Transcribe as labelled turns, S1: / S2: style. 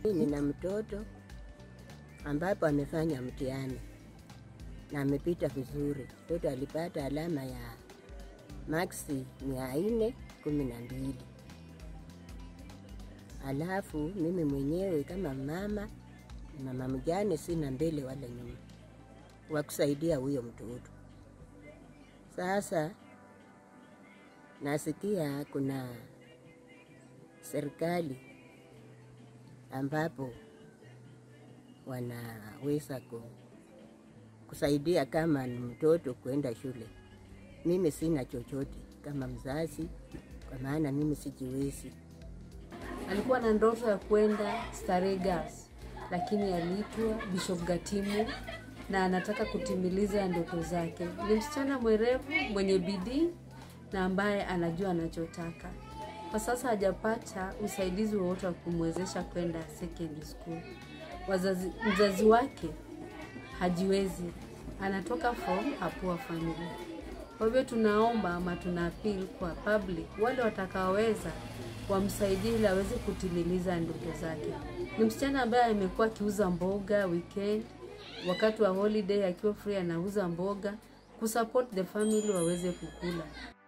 S1: Nina mtoto ambapo amefanya mtihani na amepita vizuri. Mtoto alipata alama ya maksi mia nne kumi na mbili. Alafu mimi mwenyewe kama mama mama mjane, sina mbele wala nyuma wa kusaidia huyo mtoto. Sasa nasikia kuna serikali ambapo wanaweza ku, kusaidia kama ni mtoto kuenda shule. Mimi sina chochote kama mzazi, kwa maana mimi sijiwezi.
S2: Alikuwa na ndoto ya kwenda Starehe Girls, lakini aliitwa Bishop Gatimu na anataka kutimiliza ndoto zake. Ni msichana mwerevu mwenye bidii na ambaye anajua anachotaka. Kwa sasa hajapata usaidizi wowote wa kumwezesha kwenda secondary school. Wazazi, mzazi wake hajiwezi, anatoka from a poor family. Kwa hivyo tunaomba ama tuna appeal kwa public, wale watakaoweza wamsaidie ili aweze kutimiliza ndoto zake. Ni msichana ambaye amekuwa akiuza mboga weekend, wakati wa holiday akiwa free anauza mboga kusupport the family waweze kukula.